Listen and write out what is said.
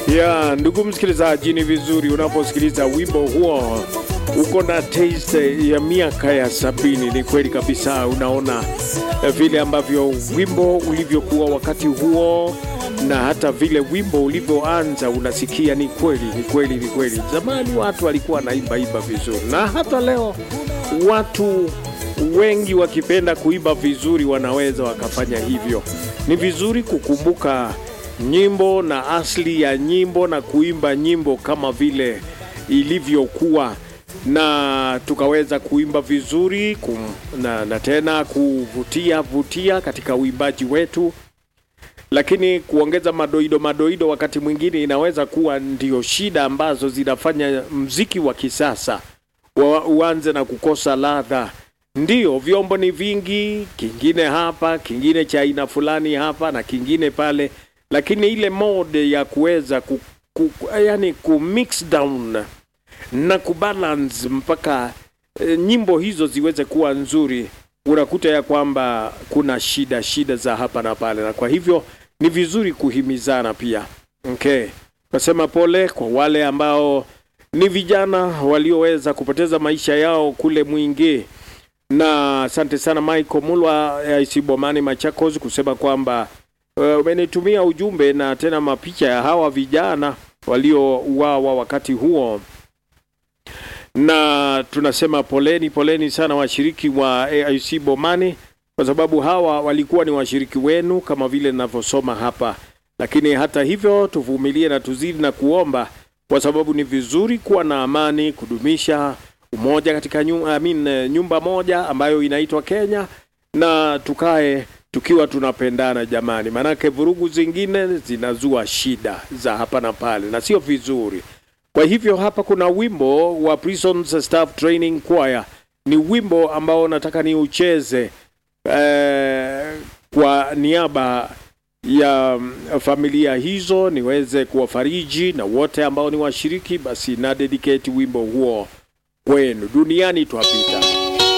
Ya, ndugu msikilizaji, ni vizuri unaposikiliza wimbo huo uko na taste ya miaka ya sabini. Ni kweli kabisa, unaona eh, vile ambavyo wimbo ulivyokuwa wakati huo na hata vile wimbo ulivyoanza, unasikia ni kweli, ni kweli, ni kweli. Zamani watu walikuwa wanaimba imba vizuri, na hata leo watu wengi wakipenda kuimba vizuri wanaweza wakafanya hivyo. Ni vizuri kukumbuka nyimbo na asili ya nyimbo na kuimba nyimbo kama vile ilivyokuwa na tukaweza kuimba vizuri kum, na, na tena kuvutia vutia katika uimbaji wetu, lakini kuongeza madoido madoido wakati mwingine inaweza kuwa ndio shida ambazo zinafanya mziki wa kisasa wa- uanze na kukosa ladha. Ndiyo, vyombo ni vingi, kingine hapa, kingine cha aina fulani hapa na kingine pale, lakini ile mode ya kuweza ku, ku, yani ku mix down na kubalance mpaka e, nyimbo hizo ziweze kuwa nzuri, unakuta ya kwamba kuna shida shida za hapa na pale, na kwa hivyo ni vizuri kuhimizana pia. Okay, nasema pole kwa wale ambao ni vijana walioweza kupoteza maisha yao kule Mwingi, na asante sana Michael Mulwa ya Isibomani Machakos kusema kwamba uh, umenitumia ujumbe na tena mapicha ya hawa vijana waliouawa wakati huo na tunasema poleni poleni sana washiriki wa AIC Bomani, kwa sababu hawa walikuwa ni washiriki wenu kama vile ninavyosoma hapa. Lakini hata hivyo, tuvumilie na tuzidi na kuomba, kwa sababu ni vizuri kuwa na amani, kudumisha umoja katika nyumba, I mean, eh, nyumba moja ambayo inaitwa Kenya, na tukae tukiwa tunapendana jamani, maanake vurugu zingine zinazua shida za hapa na pale, na sio vizuri. Kwa hivyo hapa kuna wimbo wa Prisons Staff Training Choir, ni wimbo ambao nataka ni ucheze eh, kwa niaba ya mm, familia hizo niweze kuwafariji na wote ambao ni washiriki, basi na dedicate wimbo huo kwenu. Duniani twapita.